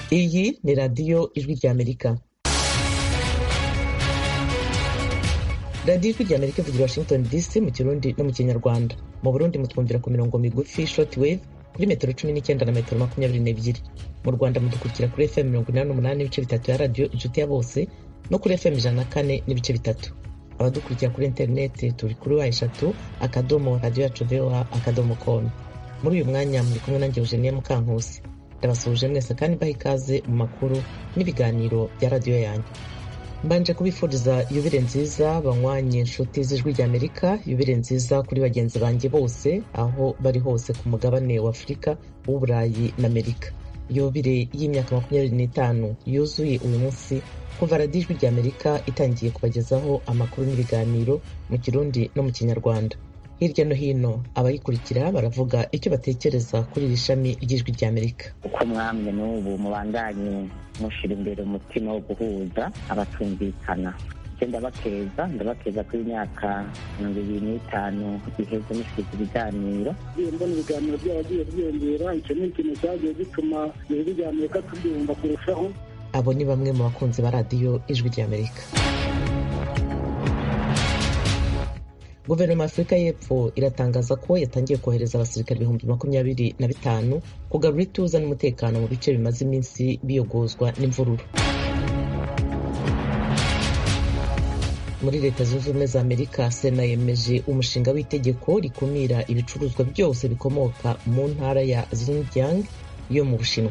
iyi ni radiyo ijwi ry'amerika radiyo ijwi ry'amerika ivugira washington dc mu kirundi no mu kinyarwanda mu burundi mutwumvira ku mirongo migufi short wave kuri metero cumi n'icyenda na metero makumyabiri n'ebyiri mu rwanda mudukurikira kuri fm mirongo inani n'umunani n'ibice bitatu ya radiyo inshuti ya bose no kuri fm ijana na kane n'ibice bitatu abadukurikira kuri interineti turi kuri wa eshatu akadomo radiyo yacu voa akadomo komu muri uyu mwanya muri kumwe nanjye eugenie mukankusi ndabasuhuje mwese kandi mbaha ikaze mu makuru n'ibiganiro bya radiyo yanyu mbanje kubifuriza yubire nziza banywanye inshuti z'ijwi ry'amerika yubire nziza kuri bagenzi banjye bose aho bari hose ku mugabane wa afurika w'uburayi na amerika yubire y'imyaka makumyabiri n'itanu yuzuye uyu munsi kuva radiyo ijwi ry'amerika itangiye kubagezaho amakuru n'ibiganiro mu kirundi no mu kinyarwanda hirya no hino abayikurikira baravuga icyo batekereza kuri iri shami ry'ijwi ry'amerika uko mwamwe n'ubu mubandanye mushyira imbere umutima wo guhuza abatumvikana icyo ndabakeza ndabakeza ko imyaka mirongo ibiri n'itanu iheze mushyize ibiganiro mbona ibiganiro byaragiye byiyongera icyo ni ikintu cyagiye gituma ijwi ry'amerika tubyumva kurushaho abo ni bamwe mu bakunzi ba radiyo ijwi ry'amerika guverinoma ya afurika y'epfo iratangaza ko yatangiye kohereza abasirikare ibihumbi makumyabiri na bitanu kugarura ituze n'umutekano mu bice bimaze iminsi biyogozwa n'imvururu muri leta zunze ubumwe za amerika sena yemeje umushinga w'itegeko rikumira ibicuruzwa byose bikomoka mu ntara ya xinjiang yo mu bushinwa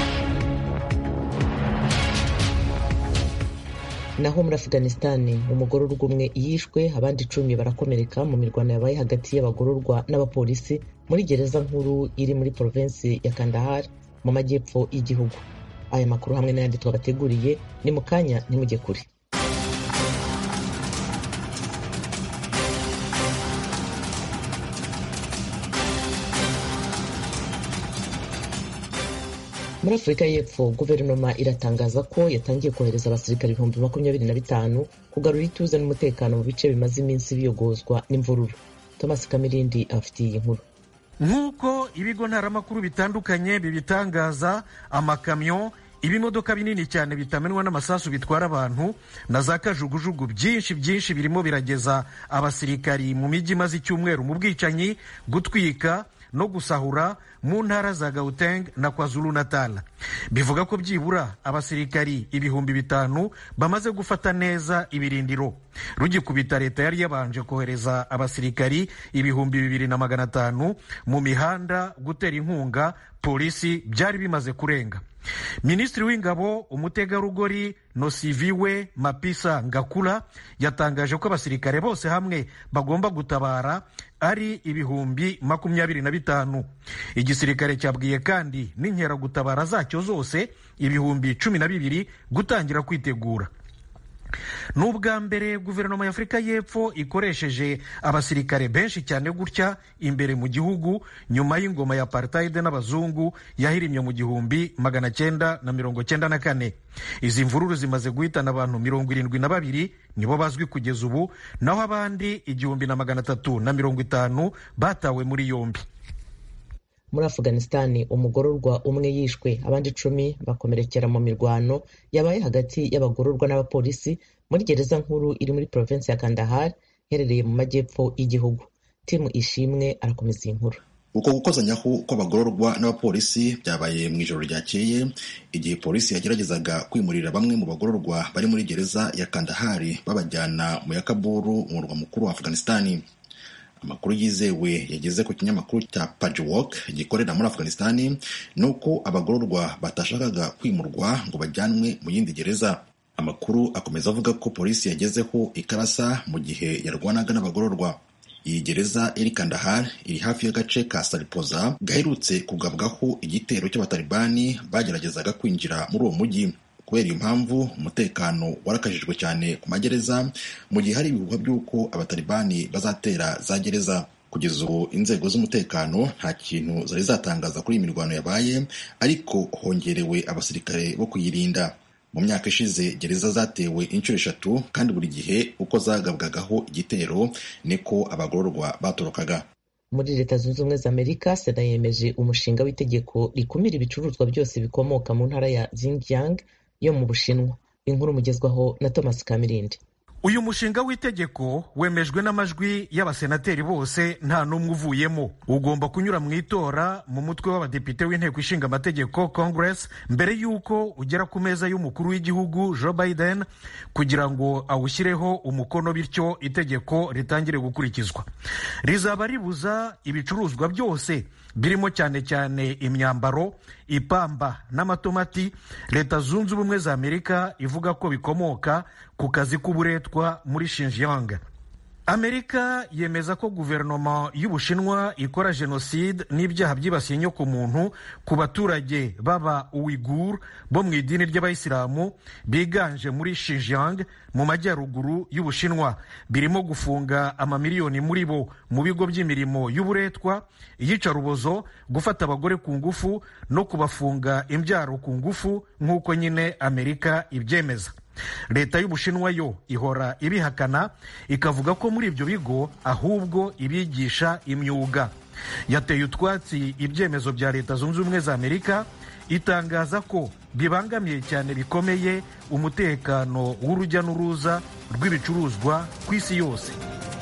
naho muri afuganisitani umugororwa umwe yishwe abandi icumi barakomereka mu mirwano yabaye hagati y'abagororwa n'abapolisi muri gereza nkuru iri muri porovensi ya kandahar mu majyepfo y'igihugu aya makuru hamwe n'ayandi twabateguriye ni mu kanya ntimujye kure muri afurika y'epfo guverinoma iratangaza ko yatangiye kohereza abasirikare ibihumbi makumyabiri na bitanu kugarura ituze n'umutekano mu bice bimaze iminsi biyogozwa n'imvururu thomas kamirindi afitiye iyi nkuru nk'uko ibigo ntaramakuru bitandukanye bibitangaza amakamyo ibimodoka binini cyane bitamenwa n'amasasu bitwara abantu na za kajugujugu byinshi byinshi birimo birageza abasirikari mu mijyi imaze icyumweru mu bwicanyi gutwika no gusahura mu ntara za Gauteng na KwaZulu Natal bivuga ko byibura abasirikari ibihumbi bitanu bamaze gufata neza ibirindiro rugikubita leta yari yabanje kohereza abasirikari ibihumbi bibiri na magana atanu mu mihanda gutera inkunga polisi byari bimaze kurenga minisitiri w'ingabo umutegarugori nosiviwe mapisa ngakura yatangaje ko abasirikare bose hamwe bagomba gutabara ari ibihumbi makumyabiri na bitanu igisirikare cyabwiye kandi n'inkeragutabara zacyo zose ibihumbi cumi na bibiri gutangira kwitegura ni ubwa mbere guverinoma ya afurika y'epfo ikoresheje abasirikare benshi cyane gutya imbere mu gihugu nyuma y'ingoma ya apartheid n'abazungu yahirimye mu gihumbi magana cyenda na mirongo cyenda na kane izi mvururu zimaze guhitana abantu mirongo irindwi na babiri nibo bazwi kugeza ubu naho abandi igihumbi na magana atatu na mirongo itanu batawe muri yombi muri afuganisitani umugororwa umwe yishwe abandi icumi bakomerekera mu mirwano yabaye hagati y'abagororwa n'abapolisi muri gereza nkuru iri muri porovensi ya kandahar iherereye mu majyepfo y'igihugu timu ishimwe arakomeza iyi nkuru uko gukozanyaho kw'abagororwa n'abapolisi byabaye mu ijoro ryakeye igihe polisi yageragezaga kwimurira bamwe mu bagororwa bari muri gereza ya kandahari babajyana mu ya kaburu umurwa mukuru wa afuganisitani amakuru yizewe yageze ku kinyamakuru cya Pajwok gikorera muri Afghanistan ni uko abagororwa batashakaga kwimurwa ngo bajyanwe mu yindi gereza amakuru akomeza avuga ko polisi yagezeho ikarasa mu gihe yarwanaga n'abagororwa iyi gereza iri Kandahar iri hafi y'agace ka Saripoza gaherutse kugabwaho igitero cy'abatalibani bageragezaga kwinjira muri uwo mujyi kubera iyo mpamvu umutekano warakajijwe cyane ku magereza mu gihe hari ibihuha by'uko abatalibani bazatera za gereza kugeza ubu inzego z'umutekano nta kintu zari zatangaza kuri iyi mirwano yabaye ariko hongerewe abasirikare bo kuyirinda mu myaka ishize gereza zatewe inshuro eshatu kandi buri gihe uko zagabwagaho igitero niko abagororwa batorokaga muri leta zunze ubumwe za amerika sena yemeje umushinga w'itegeko rikumira ibicuruzwa byose bikomoka mu ntara ya Xinjiang yo mu bushinwa inkuru mugezwaho na thomas kamirindi uyu mushinga w'itegeko wemejwe n'amajwi y'abasenateri bose nta n'umwe uvuyemo ugomba kunyura mu itora mu mutwe w'abadepite w'inteko ishinga amategeko congress mbere y'uko ugera ku meza y'umukuru w'igihugu joe biden kugira ngo awushyireho umukono bityo itegeko ritangire gukurikizwa rizaba ribuza ibicuruzwa byose birimo cyane cyane imyambaro ipamba n'amatomati leta zunze ubumwe za amerika ivuga ko bikomoka ku kazi k'uburetwa muri Xinjiang amerika yemeza ko guverinoma y'ubushinwa ikora jenoside n'ibyaha byibasiye inyokomuntu ku baturage b'aba uwigur bo mu idini ry'abayisilamu biganje muri Xinjiang mu majyaruguru y'ubushinwa birimo gufunga amamiliyoni muri bo mu bigo by'imirimo y'uburetwa iyicarubozo gufata abagore ku ngufu no kubafunga imbyaro ku ngufu nk'uko nyine amerika ibyemeza leta y'ubushinwa yo ihora ibihakana ikavuga ko muri ibyo bigo ahubwo ibigisha imyuga yateye utwatsi ibyemezo bya leta zunze ubumwe za amerika itangaza ko bibangamiye cyane bikomeye umutekano w'urujya n'uruza rw'ibicuruzwa ku isi yose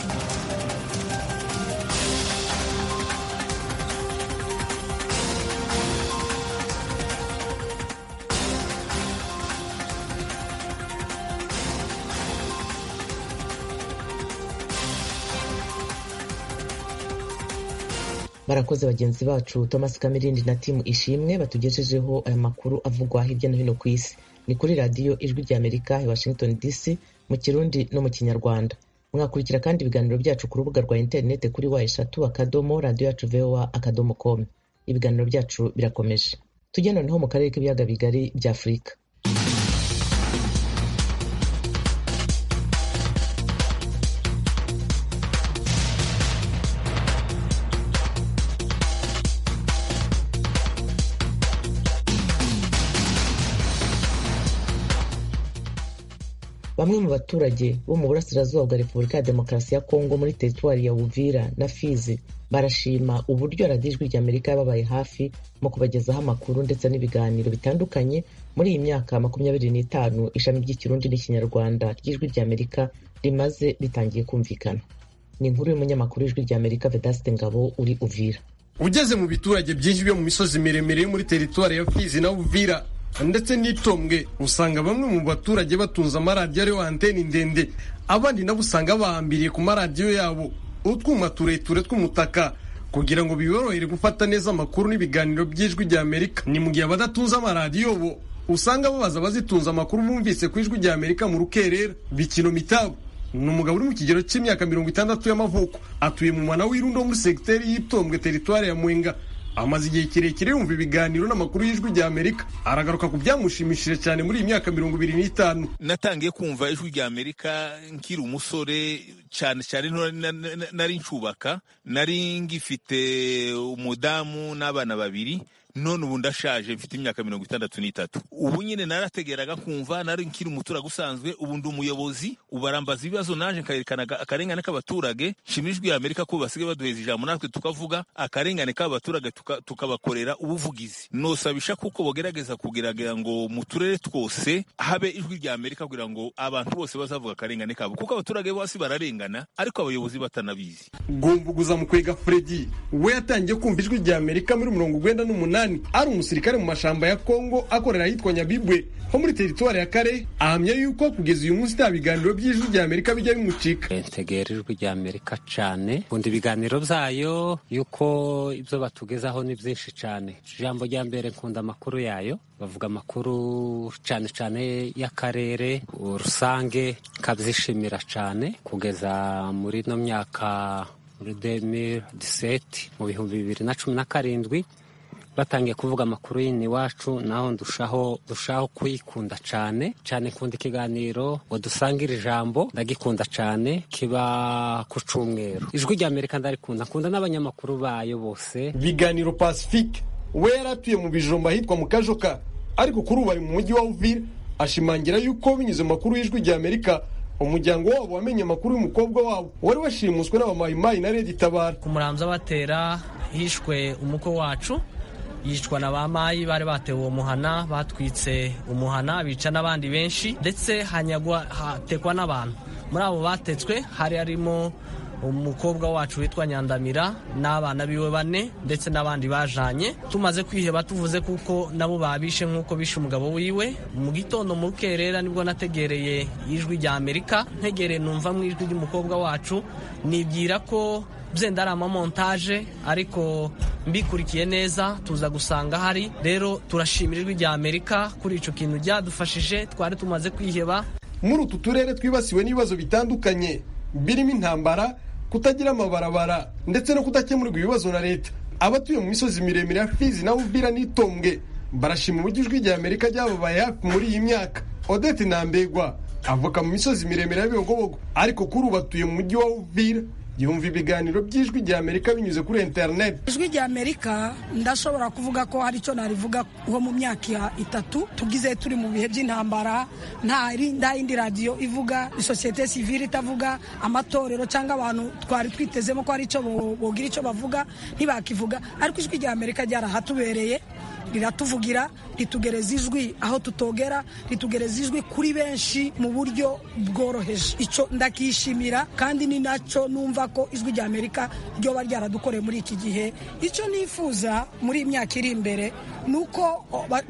barakoze bagenzi bacu thomas kamirindi na timu ishimwe batugejejeho aya makuru avugwa hirya no hino ku isi ni kuri radiyo ijwi rya amerika i washington dc mu kirundi no mu kinyarwanda mwakurikira kandi ibiganiro byacu ku rubuga rwa interineti kuri wa eshatu akadomo radiyo yacu voa akadomo com ibiganiro byacu birakomeje tujye noneho mu karere k'ibiyaga bigari bya afurika bamwe mu baturage bo mu burasirazuba bwa repubulika ya demokarasi ya kongo muri teritwari ya uvira na fizi barashima uburyo radiyo ijwi rya amerika yababaye hafi mu kubagezaho amakuru ndetse n'ibiganiro bitandukanye muri iyi myaka makumyabiri n'itanu ishami ry'ikirundi n'ikinyarwanda ry'ijwi rya amerika rimaze ritangiye kumvikana ni inkuru y'umunyamakuru w'ijwi rya amerika vedasite ngabo uri uvira ugeze mu biturage byinshi byo mu misozi miremire yo muri teritwari ya fizi na uvira ndetse n'itombwe usanga bamwe mu baturage batunze amaradiyo ariyo anteni ndende abandi nabo usanga bahambiriye ku maradiyo yabo utwuma tureture tw'umutaka kugira ngo biborohere gufata neza amakuru n'ibiganiro by'ijwi rya amerika ni mu gihe abadatunze amaradiyo bo usanga babaza abazitunze amakuru bumvise ku ijwi rya amerika mu rukerera bikino mitabo ni umugabo uri mu kigero cy'imyaka mirongo itandatu y'amavuko atuye mu mwana w'irundo muri segiteri y'itombwe teritwari ya mwenga amaze igihe kirekire yumva ibiganiro n'amakuru y'ijwi rya amerika aragaruka ku byamushimishije cyane muri iyi myaka mirongo ibiri n'itanu natangiye kumva ijwi rya amerika nkiri umusore cyane cyane nari ncubaka nari ngifite umudamu n'abana babiri none ubu ndashaje mfite imyaka mirongo itandatu n'itatu ubu nyine narategeraga kumva nari nkiri umuturage usanzwe ubu ndi umuyobozi ubu arambaza ibibazo naje nkayerekana akarengane k'abaturage nshimira ijwi amerika ko basigaye baduheza ijambo natwe tukavuga akarengane k'abaturage tukabakorera ubuvugizi nosabisha kuko bogerageza kugerageza ngo mu turere twose habe ijwi rya amerika kugira ngo abantu bose bazavuga akarengane kabo kuko abaturage bose bararengana ariko abayobozi batanabizi gumbuguza mu kwega fredi we yatangiye kumva ijwi rya amerika muri mirongo urwenda n'umunani ari umusirikare mu mashamba ya kongo akorera ahitwa nyabibwe ho muri teritwari ya kare ahamya yuko kugeza uyu munsi nta biganiro by'ijwi rya amerika bijya bimucika ntegera ijwi rya amerika cyane nkunda ibiganiro byayo yuko ibyo batugezaho ni byinshi cyane ijambo rya mbere nkunda amakuru yayo bavuga amakuru cyane cyane y'akarere rusange kabyishimira cyane kugeza muri ino myaka muri demiri diseti mu bihumbi bibiri na cumi na karindwi batangiye kuvuga amakuru y'ini iwacu naho ndushaho dushaho kuyikunda cyane cyane kunda ikiganiro ngo dusangire ijambo ndagikunda cyane kiba ku cyumweru ijwi rya amerika ndarikunda nkunda n'abanyamakuru bayo bose biganiro pacifique we yari atuye mu bijumba ahitwa mu kajoka ariko kuri ubu ari mu mujyi wa uvira ashimangira yuko binyuze mu makuru y'ijwi rya amerika umuryango wabo wamenye amakuru y'umukobwa wabo wari washimuswe n'abamayimayi na redi tabara ku muramza batera hishwe umukwe wacu yicwa na ba mayi bari batewe uwo muhana batwitse umuhana bica n'abandi benshi ndetse hanyagwa hatekwa n'abantu muri abo batetswe hari harimo umukobwa wacu witwa nyandamira n'abana biwe bane ndetse n'abandi bajanye tumaze kwiheba tuvuze kuko nabo babishe nk'uko bishe umugabo wiwe mu gitondo mu rukerera nibwo nategereye ijwi rya amerika ntegereye numva mu ijwi ry'umukobwa wacu nibwira ko byenda ari amamontaje ariko mbikurikiye neza tuza gusanga hari rero turashimira ijwi rya amerika kuri icyo kintu ryadufashije twari tumaze kwiheba muri utu turere twibasiwe n'ibibazo bitandukanye birimo intambara kutagira amabarabara ndetse no kudakemurirwa ibibazo na leta abatuye mu misozi miremire ya fizi na uvira n'itombwe barashima uburyo ijwi rya amerika ryababaye hafi muri iyi myaka odette nambegwa avuka mu misozi miremire ya bibogobogo ariko kuri ubu atuye mu mujyi wa uvira yumva ibiganiro by'ijwi rya amerika binyuze kuri interineti ijwi rya amerika ndashobora kuvuga ko hari icyo narivuga nko mu myaka itatu tugize turi mu bihe by'intambara nta yindi radiyo ivuga isosiyete sivile itavuga amatorero cyangwa abantu twari twitezemo ko hari icyo bogira icyo bavuga ntibakivuga ariko ijwi rya amerika ryarahatubereye riratuvugira ritugereza ijwi aho tutogera ritugereza ijwi kuri benshi mu buryo bworoheje icyo ndakishimira kandi ni nacyo numva ko ijwi rya amerika ryoba ryaradukoreye muri iki gihe icyo nifuza muri iyi myaka iri imbere ni uko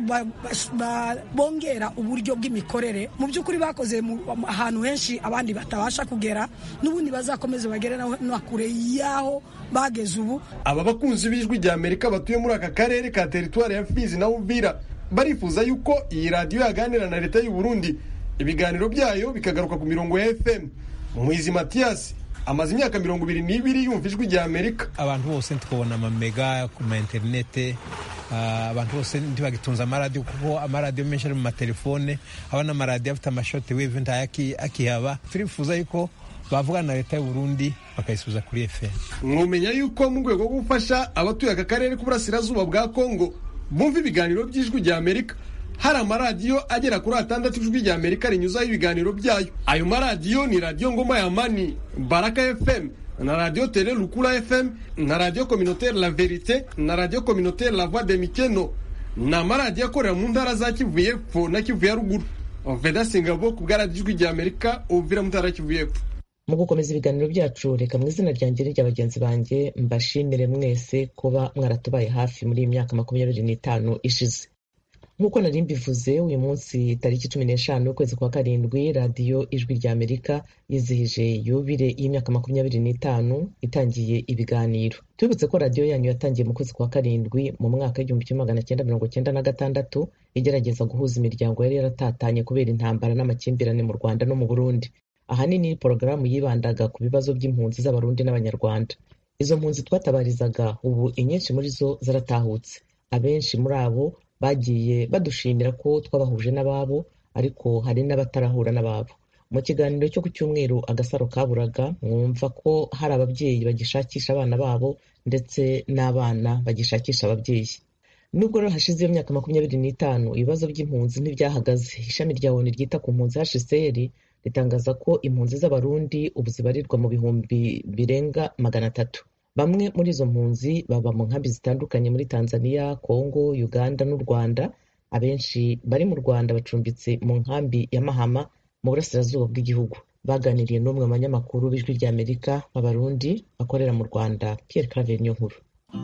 bongera uburyo bw'imikorere mu by'ukuri bakoze ahantu henshi abandi batabasha kugera n'ubundi bazakomeze bagere na kure y'aho bageze ubu aba bakunzi b'ijwi rya amerika batuye muri aka karere ka teritwari ya fizi na uvira barifuza yuko iyi radiyo yaganira na leta y'u Burundi ibiganiro byayo bikagaruka ku mirongo ya fm muhizi matiyasi amaze imyaka mirongo ibiri n'ibiri yumva ijwi rya amerika abantu bose tukabona amamega ku ma interinete abantu bose ntibagitunze amaradiyo kuko amaradiyo menshi ari mu matelefone aba n'amaradiyo afite amashoti weve ntayo akihaba turifuza yuko bavugana na leta y'u Burundi bakayisubiza kuri FM mwumenya yuko mu rwego rwo gufasha abatuye aka karere k'uburasirazuba bwa Kongo bumva ibiganiro by'ijwi rya Amerika hari amaradiyo agera kuri atandatu ijwi rya Amerika rinyuzaho ibiganiro byayo ayo maradiyo ni radiyo ngoma ya mani baraka FM na radiyo tele lukula FM na radiyo communautaire la verite na radiyo communautaire la voix de mikeno ni amaradiyo akorera mu ntara za Kivu y'Epfo na Kivu ya ruguru Veda Singabo ku bwaradiyo ijwi rya Amerika uvira mu ntara ya Kivu y'Epfo mu gukomeza ibiganiro byacu reka mu izina ryanjye n'irya bagenzi banjye mbashimire mwese kuba mwaratubaye hafi muri iyi myaka makumyabiri n'itanu ishize nk'uko nari mbivuze uyu munsi tariki cumi n'eshanu ukwezi kwa karindwi radiyo ijwi rya amerika yizihije yubire y'imyaka makumyabiri n'itanu itangiye ibiganiro tubibutse ko radiyo yanyu yatangiye mu kwezi kwa karindwi mu mwaka w'igihumbi kimwe magana cyenda mirongo cyenda na gatandatu igerageza guhuza imiryango yari yaratatanye kubera intambara n'amakimbirane mu rwanda no mu burundi ahanini porogaramu yibandaga ku bibazo by'impunzi z'abarundi n'abanyarwanda izo mpunzi twatabarizaga ubu inyinshi muri zo zaratahutse abenshi muri abo bagiye badushimira ko twabahuje n'ababo ariko hari n'abatarahura n'ababo mu kiganiro cyo ku cyumweru agasaro kaburaga mwumva ko hari ababyeyi bagishakisha abana babo ndetse n'abana bagishakisha ababyeyi nubwo rero hashize iyo myaka makumyabiri n'itanu ibibazo by'impunzi ntibyahagaze ishami rya onu ryita ku mpunzi hcr ritangaza ko impunzi z'abarundi ubu zibarirwa mu bihumbi birenga magana atatu bamwe muri izo mpunzi baba mu nkambi zitandukanye muri tanzania congo uganda n'u rwanda abenshi bari mu rwanda bacumbitse mu nkambi ya mahama mu burasirazuba bw'igihugu baganiriye n'umwe mu banyamakuru b'ijwi rya amerika b'abarundi bakorera mu rwanda pierre claver niyo nkuru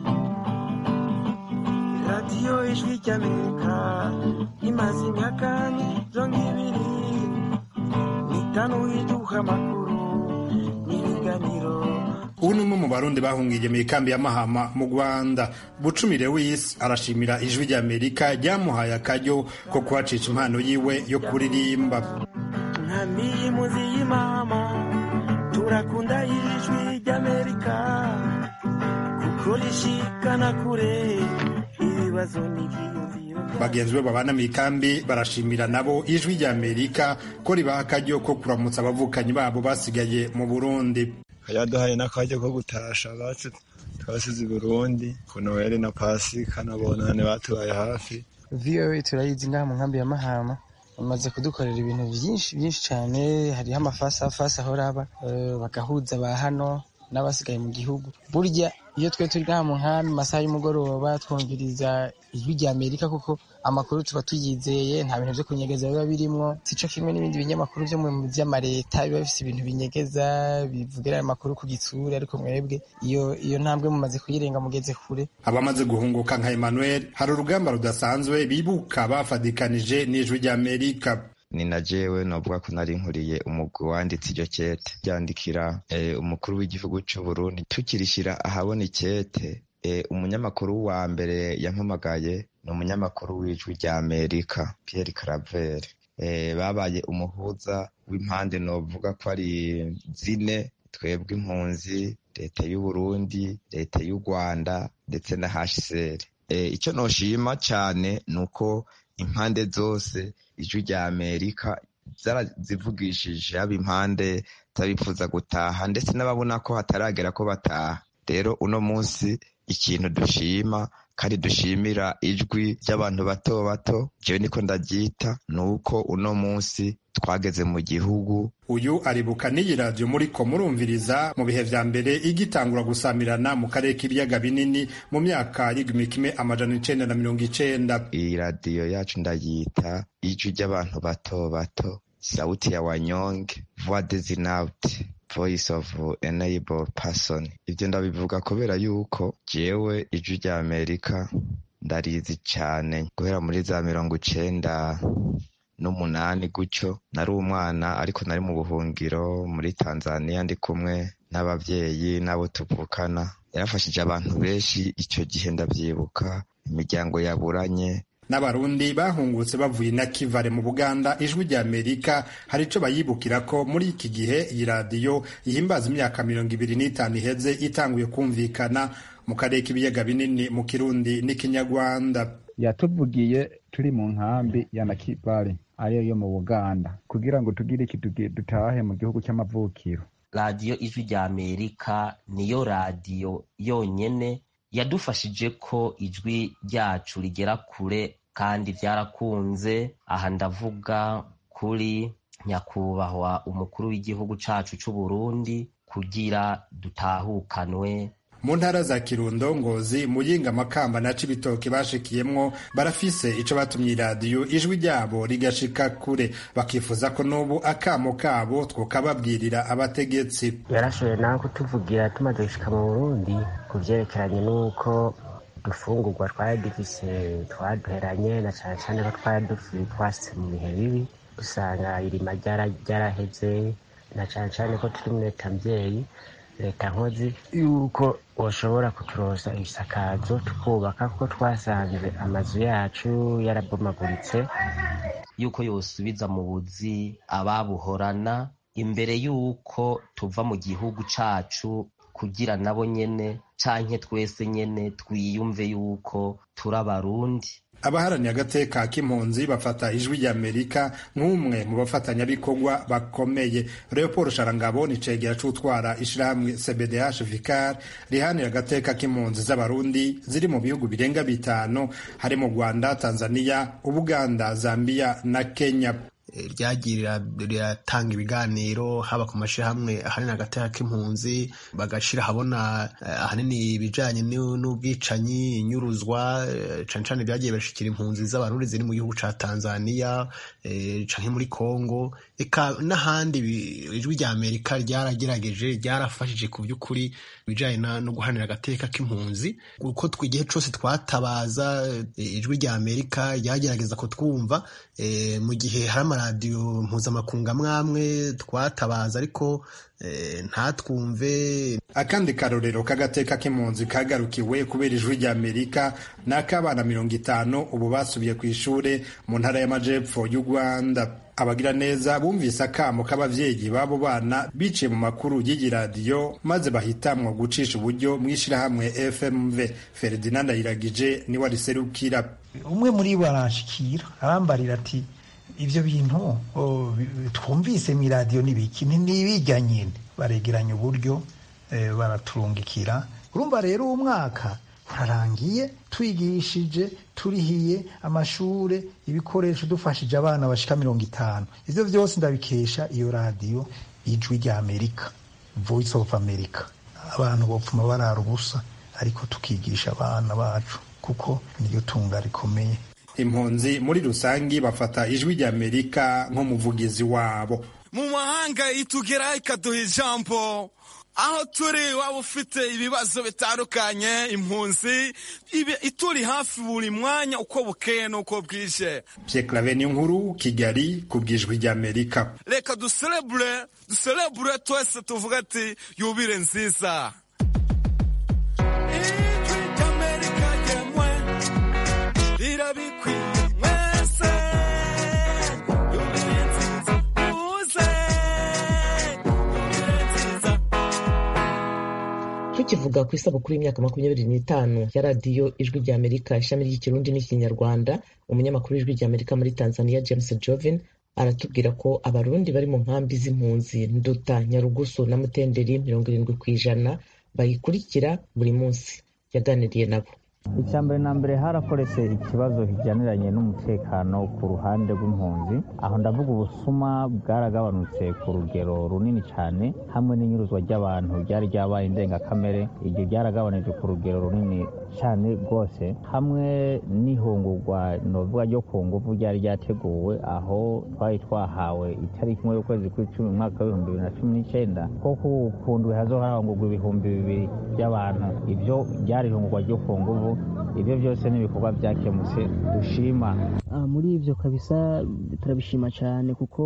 radiyo ijwi ry'amerika imaze imyaka mirongo ibiri n'itanu iduha amakuru n'ibiganiro ubu ni umwe mu barundi bahungiye mu ikambi ya mahama mu rwanda bucumire w'isi arashimira ijwi rya amerika ryamuhaye akaryo ko kuhacisha impano yiwe yo kuririmba nkamiye muzi y'imama turakunda ijwi ry'amerika kuko rishikana kure ibibazo n'ibyiyumviro bagenzi be babana mu ikambi barashimira nabo ijwi rya amerika ko ribaha akaryo ko kuramutsa abavukanyi babo basigaye mu burundi yaduhaye n'akaryo ko gutasha abacu twasize i burundi ku noheli na pasika na bonane batubaye hafi voa turayizi ngaha mu nkambi ya mahama bamaze kudukorera ibintu byinshi byinshi cyane hariho amafasafasi ahora aba bagahuza ba hano n'abasigaye mu gihugu burya iyo twe turi ngaha mu nkambi masaha y'umugoroba twumviriza ijwi rya amerika kuko amakuru tuba tuyizeye nta bintu byo kunyegeza biba birimwo sico kimwe n'ibindi binyamakuru byo mu vy'amareta biba bifise ibintu binyegeza bivugira amakuru ku gitsura ariko mwebwe iyo iyo ntambwe mumaze kuyirenga mugeze kure abamaze guhunguka nka Emmanuel hari urugamba rudasanzwe bibuka bafadikanije n'ijwi rya amerika ni na jewe novuga ko nari nkuriye umugwi wanditse iryo kete ryandikira umukuru w'igihugu c'u Burundi tukirishira ahabona ikete umunyamakuru wa mbere yampamagaye ni umunyamakuru w'ijwi rya Amerika Pierre Claver babaye umuhuza w'impande novuga ko ari zine twebwe impunzi leta y'u Burundi leta y'u Rwanda ndetse na HCR icyo noshima cyane ni uko impande zose ijwi rya amerika zarazivugishije haba impande z'abifuza gutaha ndetse n'ababona ko hataragera ko bataha rero uno munsi ikintu dushima kandi dushimira ijwi ry'abantu bato bato jewe niko ndaryita ni uko uno munsi twageze mu gihugu uyu aribuka n'iyi radiyo muri ko murumviriza mu bihe vya mbere igitangura gusamirana mu karere k'ibiyaga binini mu myaka y'igihumbi kimwe amajana icenda na mirongo icenda iyi radiyo yacu ndayita ijwi ry'abantu bato bato sauti ya wanyonge voix des inauti voice of enable person ivyo ndabivuga kubera yuko jewe ijwi rya amerika ndarizi cane guhera muri za mirongo icenda n'umunani gutyo nari umwana ariko nari mu buhungiro muri tanzania ndi kumwe n'abavyeyi n'abo tuvukana yarafashije abantu benshi icyo gihe ndavyibuka imiryango yaburanye n'abarundi bahungutse bavuye na kivare mu buganda ijwi rya amerika hari ico bayibukira ko muri iki gihe iyi radiyo ihimbaza imyaka mirongo ibiri n'itanu iheze itanguye kumvikana mu karere k'ibiyaga binini mu kirundi n'ikinyarwanda yatuvugiye turi mu nkambi ya nakivale ariyo yo mu buganda kugira ngo tugire iki dutahe mu gihugu cy'amavukiro radiyo ijwi rya amerika niyo radiyo yonyene yadufashije ko ijwi ryacu rigera kure kandi byarakunze aha ndavuga kuri nyakubahwa umukuru w'igihugu cacu c'u Burundi kugira dutahukanwe mu ntara za kirundo ngozi muyinga makamba na cibitoke bashikiyemwo barafise ico batumye iradiyo ijwi ryabo rigashika kure bakifuza ko n'ubu akamo kabo twokababwirira abategetsi yarashoboye nawe kutuvugira tumaze gushika mu burundi ku vyerekeranye n'uko dufungurwa twari dufise twaduheranye na cane cane ko twari twasitse mu bihe bibi usanga irima ryaraheze na cane cane ko turi muri leta mvyeyi leta nkozi yuko bashobora kuturoza ibisakazo tukubaka kuko twasanze amazu yacu yarabomaguritse yuko yosubiza mu buzi ababuhorana imbere y'uko tuva mu gihugu cacu kugira nabo nyene canke twese nyene twiyumve yuko turi abarundi abaharaniye agateka k'impunzi bafata ijwi rya amerika nk'umwe mu bafatanyabikorwa bakomeye leopold sharangabo ni cegera c'utwara ishirahamwe cbdh vicar rihanira agateka k'impunzi z'abarundi ziri mu bihugu birenga bitanu hari mu rwanda tanzania ubuganda zambia na kenya ryagiye riratanga ibiganiro haba ku mashyirahamwe ahanini agateka k'impunzi bagashyira ahabona ahanini ibijyanye n'ubwicanyi inyuruzwa cyane cyane byagiye bashikira impunzi z'abarundi ziri mu gihugu cya tanzania cyangwa muri congo eka n'ahandi ijwi rya amerika ryaragerageje ryarafashije ku by'ukuri ibijyanye no guhanira agateka k'impunzi kuko igihe cyose twatabaza ijwi rya amerika ryagerageza kutwumva mu gihe hari amaradiyo mpuzamakungu amwe amwe twatabaza ariko ntatwumve akandi karorero k'agateka k'impunzi kagarukiwe kubera ijwi rya amerika ni ak'abana mirongo itanu ubu basubiye ku ishuri mu ntara y'amajepfo y'u rwanda abagira neza bumvise akamo k'abavyeyi b'abo bana biciye mu makuru y'iyi radiyo maze bahitamwo gucisha uburyo mu ishirahamwe fmv ferdinand ayiragije niwe ariserukira umwe muri bo aranshikira arambarira ati ivyo bintu twumvise mu iradiyo n'ibiki ntibijya nyine baregeranya uburyo baraturungikira urumva rero uwo mwaka urarangiye twigishije turihiye amashure ibikoresho dufashije abana bashika mirongo itanu ivyo vyose ndabikesha iyo radiyo ijwi rya amerika voice of america abantu bopfuma barara ubusa ariko tukigisha abana bacu kuko niryo tunga rikomeye impunzi muri rusangi bafata ijwi rya amerika nk'umuvugizi wabo mu mahanga itugera ikaduha ijambo aho turi waba ufite ibibazo bitandukanye impunzi ituri hafi buri mwanya uko bukeye n'uko bwije Pierre nkuru kigali ku bw'ijwi rya amerika reka duserebure duserebure twese tuvuga ati yubire nziza ijwi ry'amerika ryemwe rirabikwiye mwese yubire nziza muze yubire nziza tukivuga ku isabukuru y'imyaka makumyabiri n'itanu ya radiyo ijwi rya amerika ishami ry'ikirundi n'ikinyarwanda umunyamakuru w'ijwi rya amerika muri tanzania james jovin aratubwira ko abarundi bari mu nkambi z'impunzi nduta nyarugusu na mutenderi mirongo irindwi ku ijana bayikurikira buri munsi yaganiriye nabo icya mbere na mbere harakoretse ikibazo kijyaniranye n'umutekano ku ruhande rw'impunzi aho ndavuga ubusuma bwaragabanutse ku rugero runini cyane hamwe n'inyuruzwa ry'abantu ryari ryabaye indengakamere iryo ryaragabanije ku rugero runini cyane rwose hamwe n'ihungurwa novuga ryo ku nguvu ryari ryateguwe aho twari twahawe itariki imwe y'ukwezi kw'icumi mu mwaka w'ibihumbi bibiri na cumi n'icyenda ko ku ndwi hazoharangurwa ibihumbi bibiri by'abantu ibyo ryari ihungurwa ryo ku nguvu ibyo byose ni ibikorwa byakemutse dushima muri ibyo kabisa turabishima cyane kuko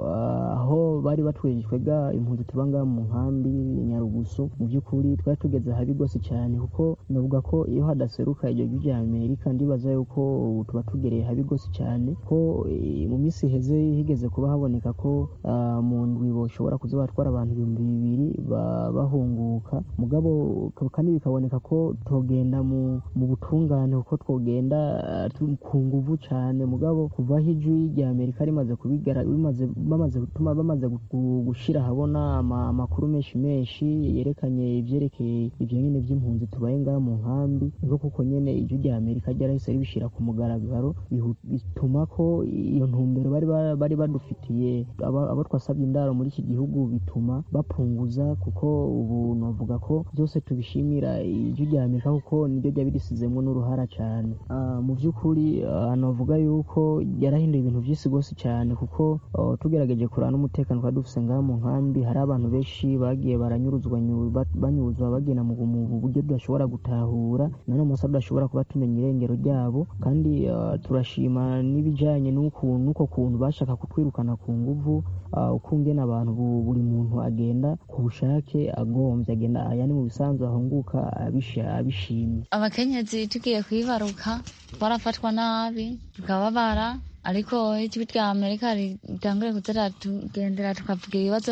aho bari batwegejwega impunzi tuba ngaha mu nkambi nyarugusu mu by'ukuri twari tugeze habi rwose cyane kuko navuga ko iyo hadaseruka iryo jwi rya amerika ndibaza yuko tuba tugereye habi rwose cyane ko mu minsi iheze higeze kuba haboneka ko mu ndwi boshobora kuza batwara abantu ibihumbi bibiri bahunguka mugabo kandi bikaboneka ko togenda mu butungane kuko twogenda ku nguvu cyane mugabo kuvaho ijwi rya amerika rimaze kubigara bamaze gutuma bamaze gushyira ahabona amakuru menshi menshi yerekanye ibyerekeye ibyo nyine by'impunzi tubaye ngaha mu nkambi niko kuko nyine ijwi rya amerika ryarahise ribishyira ku mugaragaro bituma ko iyo ntumbero bari bari badufitiye abo twasabye indaro muri iki gihugu bituma bapunguza kuko ubu navuga ko byose tubishimira ijwi rya amerika kuko niryo ryaba risizemo n'uruhara cyane mu by'ukuri navuga yuko yarahinduye ibintu byinshi rwose cyane kuko tugerageje kureba n'umutekano twari dufite ngaha mu nkambi hari abantu benshi bagiye baranyuruzwa banyuruzwa bagenda mu buryo tudashobora gutahura na none munsi tudashobora kuba tumenya irengero ryabo kandi turashima n'ibijyanye n'uko kuntu bashaka kutwirukana ku nguvu uko ngena abantu buri muntu agenda ku bushake agombye agenda aya ni mu bisanzwe ahunguka abishimye abakenyezi tugiye kwibaruka twarafatwa nabi tukababara ariko ijwi rya amerika ritangure kuza tugendera tukavuga ibibazo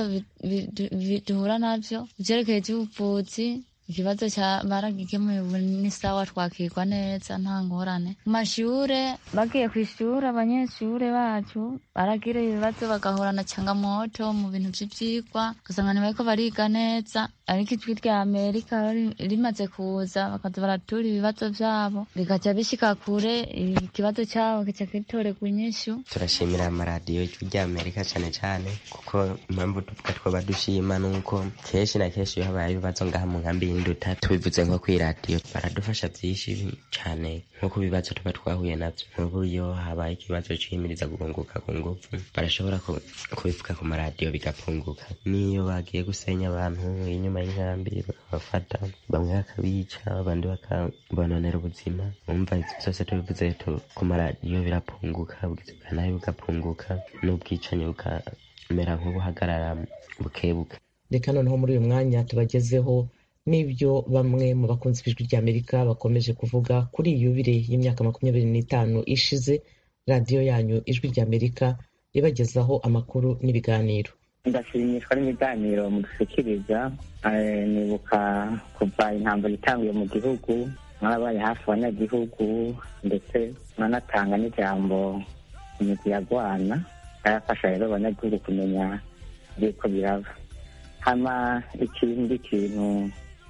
duhura nabyo ivyerekeye ivy'ubuvuzi ikibazo cya baragikemuye ubu ni sawa twakirwa neza nta ngorane mu mashure bagiye ku ishure abanyeshure bacu baragira ibibazo bagahorana changamoto mu bintu vy'ivyigwa ugasanga ntibariko bariga neza ariko ijwi rya amerika rimaze kuza bakaza baratura ibibazo vyabo bigaca bishika kure ikibazo cabo kica gitorerwa inyishu turashimira amaradiyo ijwi rya amerika cane cane kuko impamvu tuvuga twoba dushima nuko kenshi na kenshi iyo habaye ibibazo ngaha mu nkambi y'induta tubivuze nko kw'iradiyo baradufasha vyinshi cane nko ku bibazo tuba twahuye navyo nk'ubu iyo habaye ikibazo ciyimiriza guhunguka ku nguvu barashobora kubivuga ku maradiyo bigapunguka n'iyo bagiye gusenya abantu inyuma y'inkambi bakabafata bamwe bakabica abandi bakabononera ubuzima umva ivyo vyose tubivuze ku maradiyo birapunguka ubugizi bwa nabi bugapunguka n'ubwicanyi bukamera nk'ubuhagarara bukebuke reka noneho muri uyu mwanya tubagezeho n'ibyo bamwe mu bakunzi b'ijwi rya amerika bakomeje kuvuga kuri iyi yubire y'imyaka makumyabiri n'itanu ishize radiyo yanyu ijwi rya amerika ibagezaho amakuru n'ibiganiro ndashimishwa n'ibiganiro mudushyikiriza nibuka kuva intambara itanguye mu gihugu mwarabaye hafi abanyagihugu ndetse mwanatanga n'ijambo imigwi yagwana yarafasha rero abanyagihugu kumenya yuko biraba hama ikindi kintu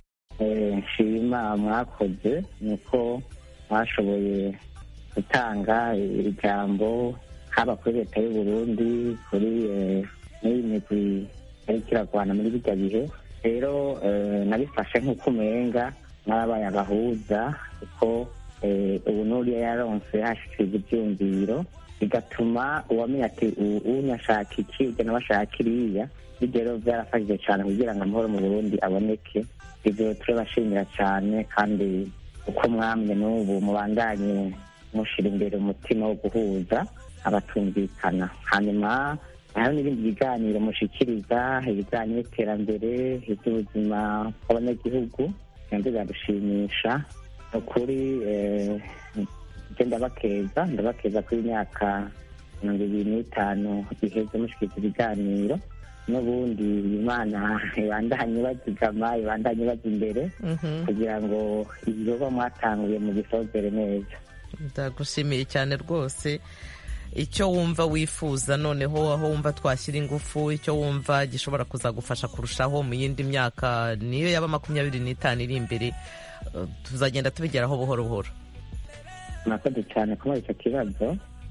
nshima mwakoze ni uko mwashoboye gutanga ijambo haba kuri leta y'u Burundi kuri n'iyi migwi yariko iragwana muri bijya bihe rero nabifashe nk'uko umenga n'ababaye abahuza kuko ubu n'uriya yaronse hashikiriza ivyumviro bigatuma uwamenya ati unyashaka iki ujya nawe ashaka iriya bijya rero byarafashije cyane kugira ngo amahoro mu burundi aboneke ibyo turabashimira cyane kandi uko mwamye n'ubu mubandanye mushira imbere umutima wo guhuza abatumvikana hanyuma hariho n'ibindi biganiro mushikiriza ibiganiro by'iterambere iby'ubuzima bw'abanyagihugu nabyo biradushimisha ni ukuri ibyo ndabakeza ndabakeza kuri imyaka mirongo ibiri n'itanu iheze mushikiriza ibiganiro n'ubundi imana ibandanye bazigama ibandanye baza imbere kugira ngo ibikorwa mwatanguye mu gisozere neza ndagushimiye cyane rwose icyo wumva wifuza noneho aho wumva twashyira ingufu icyo wumva gishobora kuzagufasha kurushaho mu yindi myaka niyo yaba makumyabiri n'itanu iri imbere tuzagenda tubigeraho buhoro buhoro murakoze cyane kuba icyo kibazo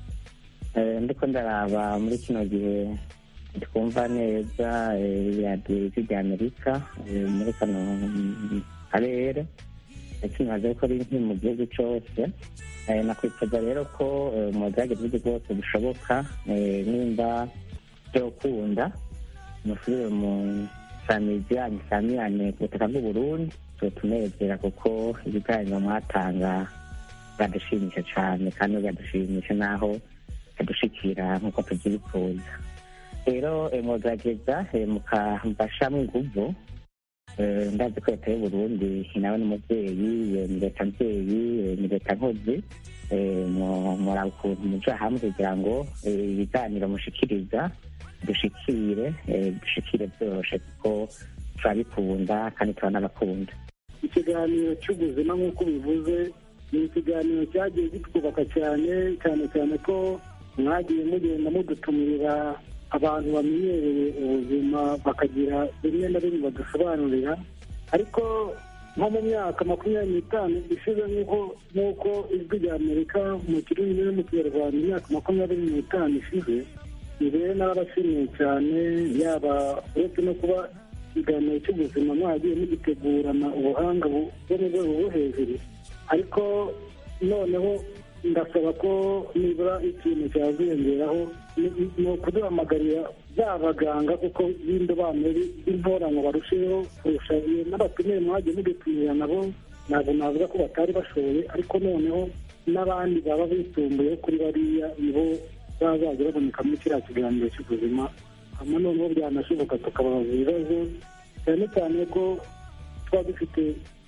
ndiko ndaraba muri kino gihe twumva neza radiyo rya amerika muri kano karere ndetse ntibaze ko ari mu gihugu cyose nakwifuza rero ko mugerageza uburyo bwose bushoboka nimba byokunda musubire mu samizi yanyu samirane ku butaka bw'uburundi tutunezera kuko ibiganiro mwatanga biradushimisha cyane kandi biradushimisha n'aho bidushikira nk'uko tubyifuza rero mugerageza mukambashamo inguvu ndazi ko leta y'uburundi nawe n'umubyeyi ni leta mbyeyi ni leta nkozi muraba ukuntu muja hamwe kugira ngo ibiganiro mushikiriza dushikire dushikire byoroshe kuko turabikunda kandi turanabakunda ikiganiro cy'ubuzima nk'uko bivuze ni ikiganiro cyagiye gitwubaka cyane cyane cyane ko mwagiye mugenda mudutumirira abantu bamenyereye ubuzima bakagira rimwe na rimwe badusobanurira ariko nko mu myaka makumyabiri n'itanu ishize nk'uko ijwi rya amerika mu kirundi no mu kinyarwanda imyaka makumyabiri n'itanu ishize ni rero n'abashimiye cyane yaba uretse no kuba ikiganiro cy'ubuzima mwagiye mugitegurana ubuhanga bwo mu rwego rwo hejuru ariko noneho ndasaba ko nibura ikintu cyaziyongeraho ni ukuduhamagarira ba baganga kuko b'indobanure b'intoranywa barusheho kurusha n'abatumiye mwagiye mudutumira nabo ntabwo navuga ko batari bashoboye ariko noneho n'abandi baba bitumbuyeho kuri bariya nibo bazajya baboneka muri kiriya kiganiro cy'ubuzima hanyuma noneho byanashoboka tukababaza ibibazo cyane cyane ko tuba dufite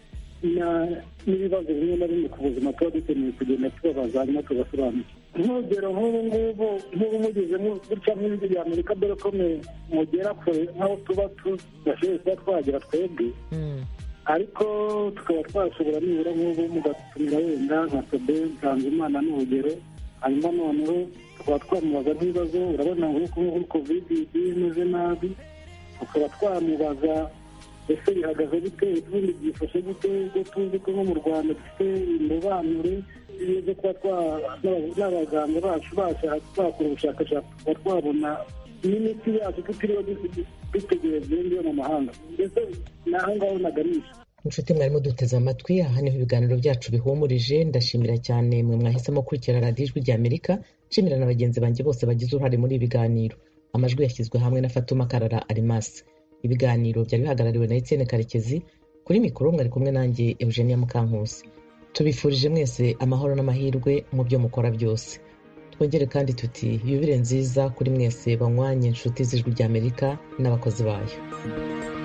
n'ibibazo bimwe na bimwe ku buzima tuba dukeneye kugenda tubabaza hanyuma tugasobanukirwa nk'urugero nk'ubu ngubu nk'ubu mugeze gutya nk'ijwi rya amerika dore ko mugera kure nk'aho tuba tudashoboye kuba twagera twebwe ariko tukaba twashobora nibura nk'ubu mugatumira wenda nka sobe nsanzimana n'urugero hanyuma noneho tukaba twamubaza nk'ibibazo urabona nk'uko nk'ubu kovidi imeze nabi tukaba twamubaza ese bihagaze gute ubundi byifashe gute ubwo tuzi ko nko mu rwanda dufite indobanure zo kuba n'abaganga bacu bakora ubushakashatsi tukaba twabona n'imiti yacu tutiriwe dutegereza iyo mu mahanga mbese ni aho ngaho naganisha inshuti mwarimo duteze amatwi aha niho ibiganiro byacu bihumurije ndashimira cyane mwe mwahisemo kurikira radiyo ijwi rya amerika nshimira na bagenzi banjye bose bagize uruhare muri ibi biganiro amajwi yashyizwe hamwe na fatuma karara arimasi ibiganiro byari bihagarariwe na etienne karekezi kuri mikoro mwari kumwe nanjye eugenia mukankusi tubifurije mwese amahoro n'amahirwe mu byo mukora byose twongere kandi tuti yubire nziza kuri mwese banywanye inshuti z'ijwi rya amerika n'abakozi bayo